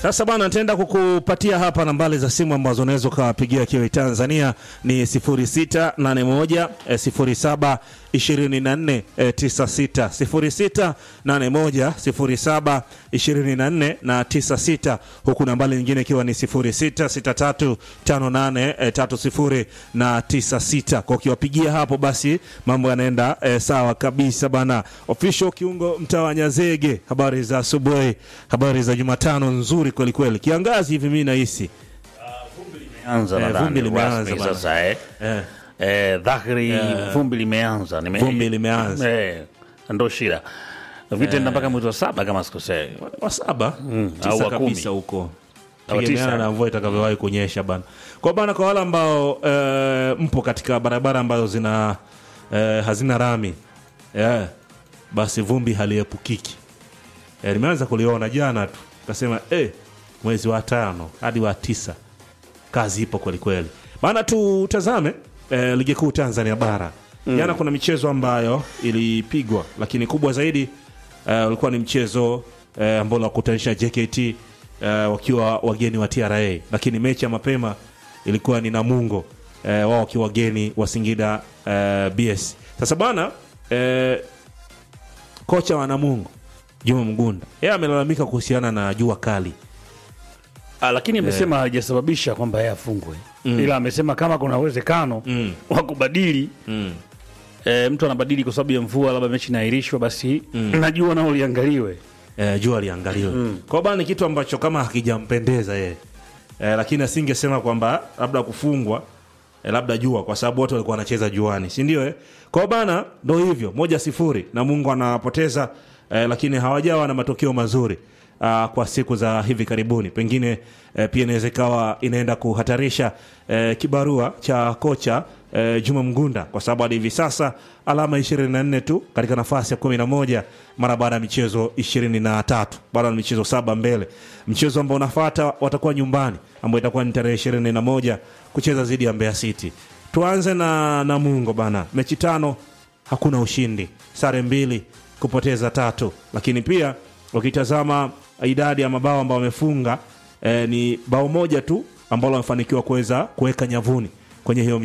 Sasa bana, nitaenda kukupatia hapa nambari za simu ambazo unaweza ukawapigia kiwa Tanzania ni 0681 eh, 07 24 eh, 96 0681 07 24 na 96, huku nambari nyingine ikiwa ni 0663 58 eh, 30 na 96. Kwa ukiwapigia hapo basi mambo yanaenda eh, sawa kabisa bana. Official kiungo mtaa wa Nyazege, habari za asubuhi, habari za Jumatano nzuri kweli kweli. Kiangazi hivi mimi nahisi Anza Eh, nadhani vumbi limeanza rasmi bana. sasa eh. eh, Eh, dhahiri vumbi limeanza Nime- Vumbi limeanza. eh, ndo shida vitenda mpaka mwezi wa saba kama sikosei wa saba au tisa wa kabisa kumi. huko Au tegemeana tisa. na mvua itakavyowahi kunyesha bana. Kwa bana, kwa wale ambao eh, mpo katika barabara ambazo zina eh, hazina rami eh, basi vumbi haliepukiki. Eh, nimeanza kuliona jana tu kasema eh, mwezi wa tano hadi wa tisa kazi ipo kweli kweli bana. Tutazame eh, ligi kuu Tanzania bara jana kuna michezo ambayo ilipigwa, lakini kubwa zaidi eh, ulikuwa ni mchezo eh, ambao unakutanisha JKT eh, wakiwa wageni wa TRA, lakini mechi ya mapema ilikuwa ni Namungo eh, wao wakiwa wageni wa Singida eh, BS. Sasa bana eh, kocha wa Namungo Juma Mgunda yeye amelalamika kuhusiana na jua kali Ah, lakini amesema hajasababisha kwamba yeye afungwe ila amesema kama kuna uwezekano wa kubadili eh, mtu anabadili kwa sababu ya mvua labda mechi inaahirishwa basi najua nao liangaliwe eh, jua liangaliwe kwa bana ni kitu ambacho kama hakijampendeza yeye eh, lakini asingesema kwamba labda kufungwa eh, labda jua kwa sababu wote walikuwa wanacheza juani si ndio eh? kwa bana ndo hivyo moja sifuri na mungu anapoteza eh, lakini hawajawa na matokeo mazuri Uh, kwa siku za hivi karibuni pengine eh, pia inaweza ikawa inaenda kuhatarisha eh, kibarua cha kocha eh, Juma Mgunda kwa sababu hadi hivi sasa alama 24 tu katika nafasi ya 11 mara baada ya michezo 23 baada ya michezo saba mbele. Mchezo ambao unafuata watakuwa nyumbani ambao itakuwa ni tarehe 21 kucheza dhidi ya Mbeya City. Tuanze na Namungo bana, mechi tano hakuna ushindi, sare mbili, kupoteza tatu, lakini pia ukitazama idadi ya mabao ambao wamefunga eh, ni bao moja tu ambalo wamefanikiwa kuweza kuweka nyavuni kwenye hiyo